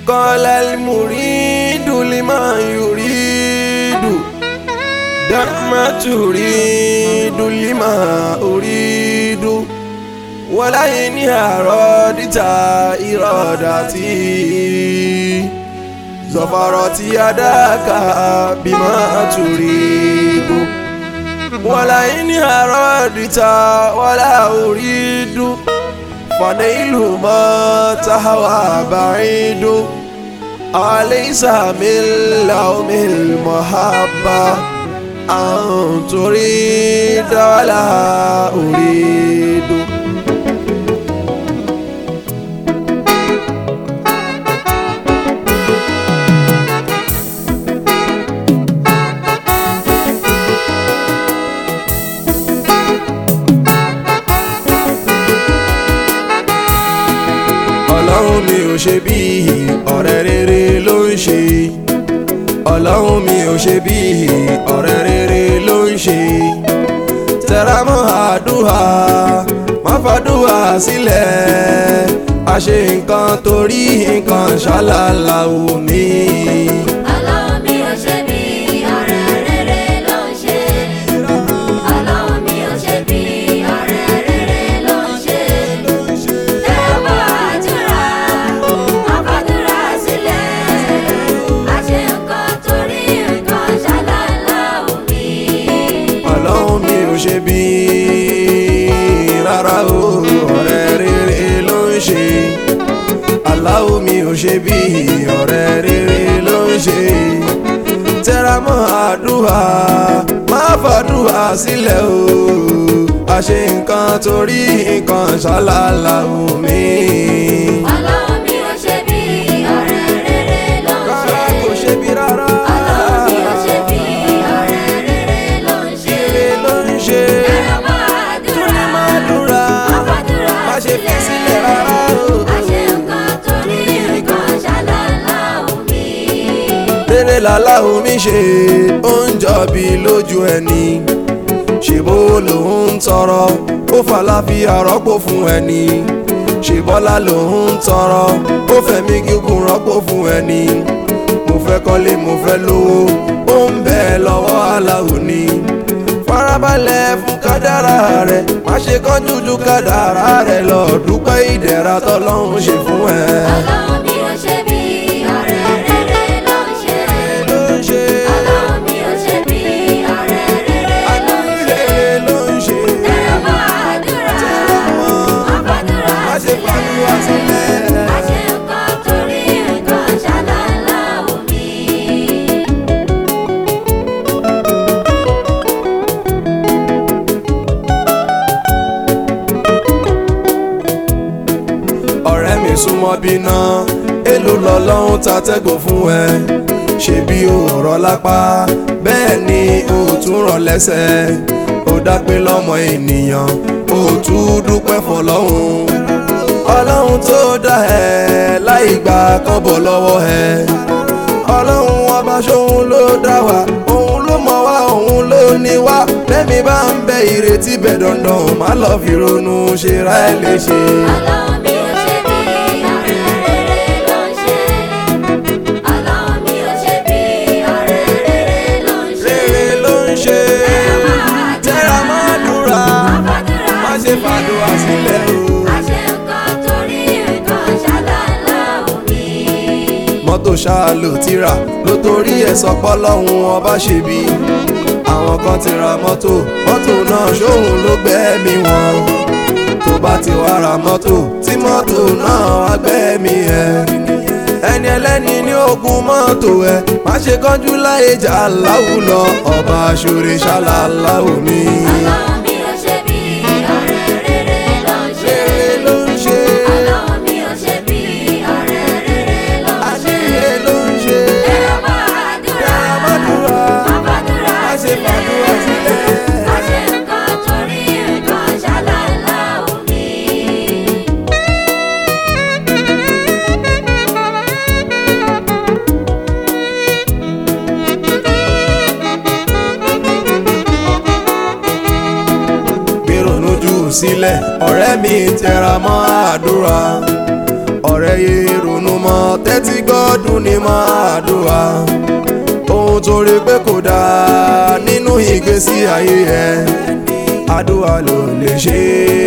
قال المريد لما يريد دع ما تريد لما أريد ولئن أردت إرادتي زفرت يداك بما تريد ولئن أردت ولا أريد فنيل ما تهوى بعيد أليس من لوم المحبة أن تريد ولا أريد ọlọ́run mi ò ṣe bí ọ̀rẹ́ rere ló ń ṣe ọlọ́run mi ò ṣe bí ọ̀rẹ́ rere ló ń ṣe tẹra mọ́ àdúrà má fàdúrà sílẹ̀ a ṣe nǹkan torí nǹkan ṣàlàlà omi. Ọlọ́run mi ò ṣe bí ọ̀rẹ́ rere ló ń ṣe. Ọlọ́run mi ò ṣe bí ọ̀rẹ́ rere ló ń ṣe. Tẹ́wọ́ àdúrà, àfàdúrà sílẹ̀. Àṣe nǹkan torí nǹkan ṣàlàlà omi. ọlọ́run mi ò ṣe bí rárá o ọ̀rẹ́ rere ló ń ṣe aláwo mi ò ṣe bí ọ̀rẹ́ rere ló ń ṣe tẹra mọ́ àdúrà má fàdúrà sílẹ̀ o àṣe nǹkan torí nǹkan ṣàlàlà omi. Ọlọ́run mi ò ṣe bí ọ̀rẹ́ rere ló ń ṣe. rárá kò ṣe bí rárá Ọlọ́run mi ò ṣe bí ọ̀rẹ́ rere ló ń ṣe. rere ló ń ṣe Tẹ́wọ́ àdúrà, má dúrà àfàdúrà má ṣe fi sílẹ̀ rárá o. àṣe nǹkan torí nǹkan ṣàlàlà omi. rere làlá omi ṣe ó ń jọbi lójú ẹni ṣèbó lòun ń tọrọ ó fàlàfíà rọ́pò fún ẹni ṣèbọ́lá lòun ń tọrọ ó fẹ̀mí gígùn rọ́pò fún ẹni mo fẹ́ kọ́lé mo fẹ́ lówó ó ń bẹ lọ́wọ́ aláwo ni farabalẹ̀ fún kádàrá rẹ̀ má ṣe kánjú ju kádàrá rẹ̀ lọ dúpẹ́ ìdẹ̀ra tọ́lọ́run ṣe fún ẹ. Ọlọ́run mi ò ṣe bí ọ̀rẹ́ rere ló ń ṣe. ló ń ṣe Ọlọ́run mi ò ṣe bí ọ̀rẹ́ rere ló ń ṣe. rere ló ń ṣe. Tẹ́wọ́ àdúrà, àfàdúrà má ṣe fàdúrà sílẹ̀. sílẹ̀. Àṣe nǹkan torí nǹkan ṣàlàlà omi. ọ̀rẹ́ mi súnmọ́ bíná èlò lọ́lọ́run ta tẹ́gùn fún ẹ ṣebí o rọ lápá bẹ́ẹ̀ ni o tún rọ lẹ́sẹ̀ ó dápé lọ́mọ ènìyàn o tún dúpẹ́ fọlọ́hún ọlọ́run tó dá ẹ láì gbà kọ́bọ̀ lọ́wọ́ ẹ ọlọ́run ọba ṣóhun ló dá wa òun ló mọ̀ wá òun ló ní wá lẹ́mi bá ń bẹ ìrètí bẹ̀ dandan má lọ́ọ́ fi ronú ṣe ra ẹ léṣe. Ọlọ́run mi ò ṣe bí ọ̀rẹ́ rere ló ń ṣe. Ọlọ́run mi ò ṣe bí ọ̀rẹ́ rere ló ń ṣe. rere ló ń ṣe tẹ́ra mọ́ àdúrà Àfàdúrà má ṣe fàdúrà sílẹ̀ o. Àṣe nǹkan torí nǹkan ṣàlàlà omi. mọ́tò ṣáà ló ti rà ló torí ẹ̀ sọ pọ́lọ́hún ọba ṣe bí. àwọn kan ti ra mọ́tò mọ́tò náà ṣóhun ló gbẹ́mí wọn. tó bá ti wá ra mọ́tò tí mọ́tò náà wá gbẹ́mí ẹ̀. ẹni ẹlẹ́ni ní ogun mọ́tò ẹ̀ má ṣe kánjú láyé jà láwùlọ ọba ṣòre ṣàlàlà omi. Ọlọ́run mi ò ṣe bí ọ̀rẹ́ rere ló ń ṣe. rere ló ń ṣe Ọlọ́run mi ò ṣe bí ọ̀rẹ́ rere ló ń ṣe. rere ló ń ṣe. Tẹ́wọ́ àdúrà, Àmàdúrà àfàdúrà má ṣe fàdúrà sílẹ̀. Àṣe nǹkan torí nǹkan ṣàlàlà omi. gbèrònú jù sílẹ̀ ọ̀rẹ́ mi tẹra mọ́ àdúrà ọ̀rẹ́ yé ronú mọ̀ tẹ́tí gbọ́dún ní máa dùwà ohun tó rí pé kò dáa nínú ìgbésí ayé ẹ àdúrà ló lè ṣe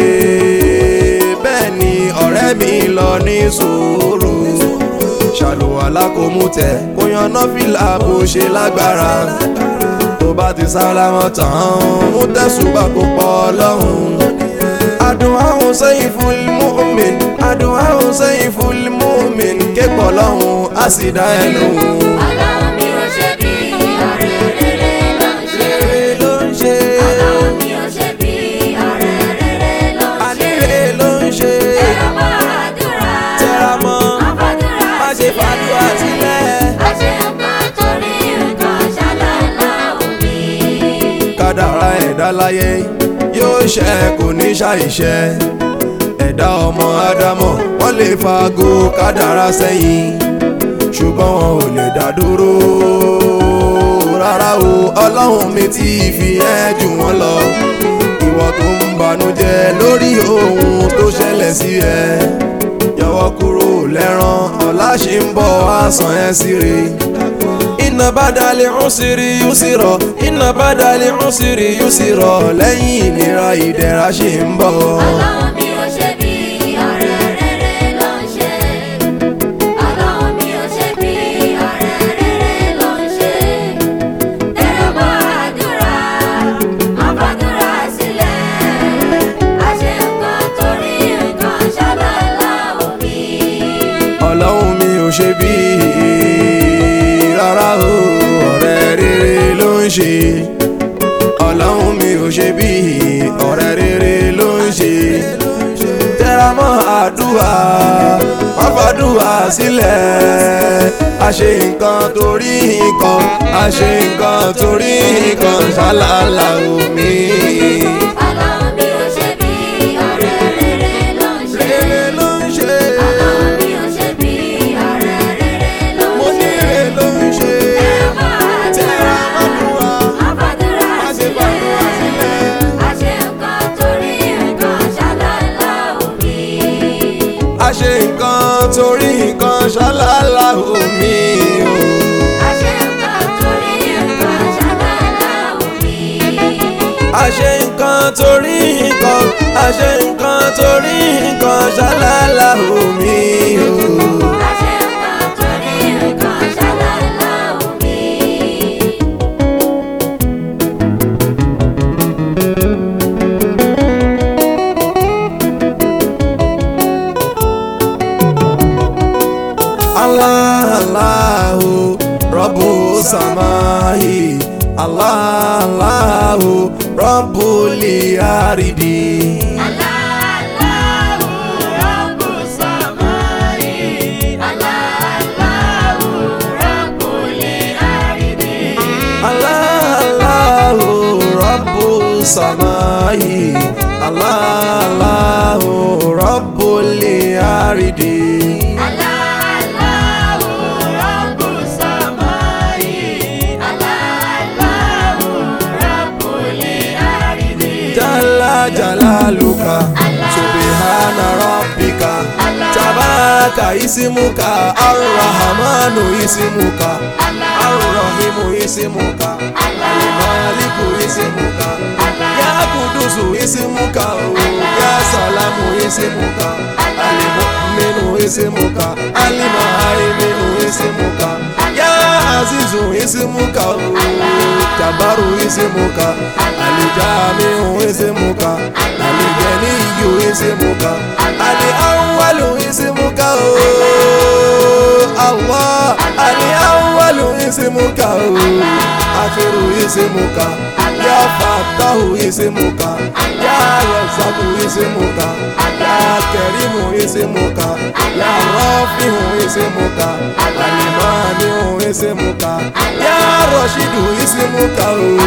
bẹ́ẹ̀ ni ọ̀rẹ́ mi lọ ní sùúrù ṣàlùwàlá kò mú tẹ kó yan nọ́fìlà bó ṣe lágbára tó bá ti sálámọ̀ tán mú tẹ̀sùbà kó pọ̀ lọ́hùn. àdúà Husayful Mu'min àdúà Husayful Mu'min képọ̀ lọ́hùn á sì dá ẹ lóhùn. Ọlọ́run mi ò ṣe bí ọ̀rẹ́ rere ló ń ṣe. rere ló ń ṣe Ọlọ́run mi ò ṣe bí ọ̀rẹ́ rere ló ń ṣe. àníre ló ń ṣe Tẹra mọ́ àdúrà. tẹra mọ́ Àfàdúrà má ṣe fàdúrà sílẹ̀. Àṣẹ nǹkan torí nǹkan ṣàlàlá omi. kádàrá ẹ̀dá láyé yóò ṣẹ kò ní ṣàìṣẹ ẹ̀dá ọmọ ádámọ̀ wọ́n lè faago kádàrá sẹ́yìn ṣùgbọ́n wọn ò lè dá dúró rárá o ọlọ́run mi ti fi ẹ́ jù wọ́n lọ ìwọ tó ń banújẹ́ lórí ohun tó ṣẹlẹ̀ sí ẹ yọwọ́ kúrò lẹ́rán ọ̀la ṣì ń bọ̀ wá sàn ẹ́ sí re iná bá dalẹ̀ ń sírí yóò sì rọ̀ iná bá dalẹ̀ ń sírí yóò sì rọ̀ lẹ́yìn ìnira ìdẹ̀ra ṣì ń bọ̀. Ọlọ́run mi ò ṣe bí ọ̀rẹ́ rere ló ń ṣe. Ọlọ́run mi ò ṣe bí ọ̀rẹ́ rere ló ń ṣe. Tẹra mọ́ àdúrà, àfàdúrà sílẹ̀. Àṣẹ nǹkan torí nǹkan ṣàlàlá omi. ọlọ́run mi ò ṣe bí rárá o ọ̀rẹ́ rere ló ń ṣe ọlọ́run mi ò ṣe bí ọ̀rẹ́ rere ló ń ṣe tẹra mọ́ àdúrà má fàdúrà sílẹ̀ a ṣe nǹkan torí nǹkan a ṣe nǹkan torí nǹkan ṣàlàlà omi. Ọlọ́run mi ò ṣe bí ọ̀rẹ́ rere ló ń ṣe. rere ló ń ṣe Ọlọ́run mi ò ṣe bí ọ̀rẹ́ rere ló mo ń ní ṣe. rere ló ń ṣe Tẹra mọ́ tẹra àdúrà. mọ́ àdúrà. Àfàdúrà Má ṣe fàdúrà sílẹ̀. Àṣẹ nǹkan torí nǹkan ṣàlàlá omi. a ṣe nǹkan torí nǹkan ṣálálá omi o. Àṣẹ nǹkan torí nǹkan ṣàlàlá omi. a ṣe nǹkan torí nǹkan a ṣe nǹkan torí nǹkan ṣálálá omi o. Àṣẹ nǹkan torí nǹkan ṣàlàlá omi. Allah Allahu Rabbu samahi Allah Allahu Rabbul aridi. Allahu Rabbus samai. Allahu Rabbul ardi. Allah Allahu Rabbus samahi Allah Allahu Rabbul aridi. Allahu Rabbus samai. Allahu Rabbul ardi. Jalla jalaluka Subhana rabbika Tabaraka isimuka Ar-Rahmanu isimuka Ar-Rahimu isimuka Al-Maliku isimuka Ya Kudusu isimuka Ya Salamu isimuka Al-Mu'minu isimuka Al-Muhaiminu isimuka Ya Azizu isimuka Jabaru isimuka Al-Jamiu isimuka Al-Ganiyu isimuka Al-Awwalu isimuka Allah Al-Awwalu isimuka Akhiru isimuka Ya Fattahu isimuka Ya Razaku isimuka Ya Karimu isimuka Ya Rafihu isimuka Al-Maniu isimuka Ya Rashidu isimuka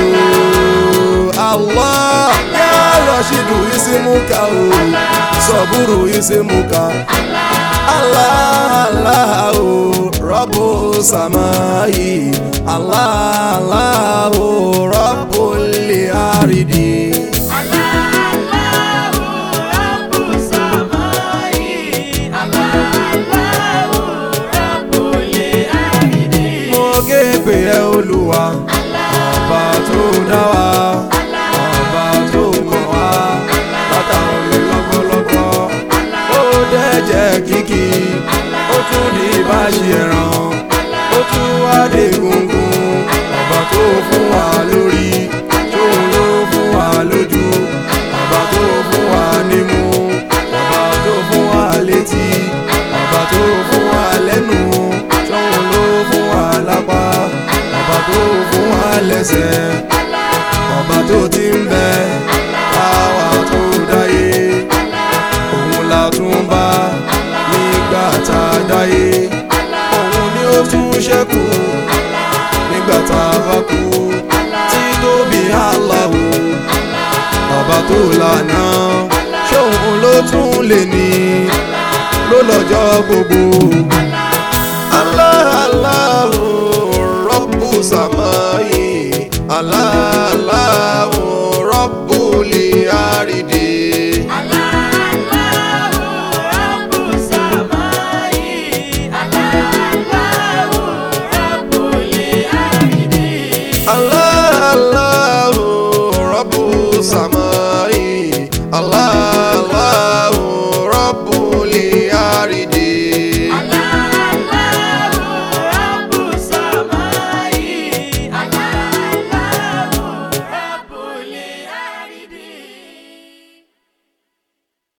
Allah Ya Rashidu isimuka Saburu isimuka Allah Allah oh, Rabbu samai Allah Allah oh, Rabbul aridi Allahu Rabbus samai. Allahu ṣe ẹran ó tún wá dé gungun ọba tó fún wa lórí tóun ló fún wa lójú ọba tó fún wa nímú ọba tó fún wa létí ọba tó fún wa lẹ́nu tóun ló fún wa lápá ọba tó fún wa lẹ́sẹ̀ ọba tó ti ń bẹ káwa tó dáyé òun la tún bá nígbà tá a dáyé òun ni ó tún ṣẹ́kù nígbà tá a bá kú tí tóbi Allahu ọba tó lànà ṣóun ló tún lè ní ló lọ́jọ́ gbogbo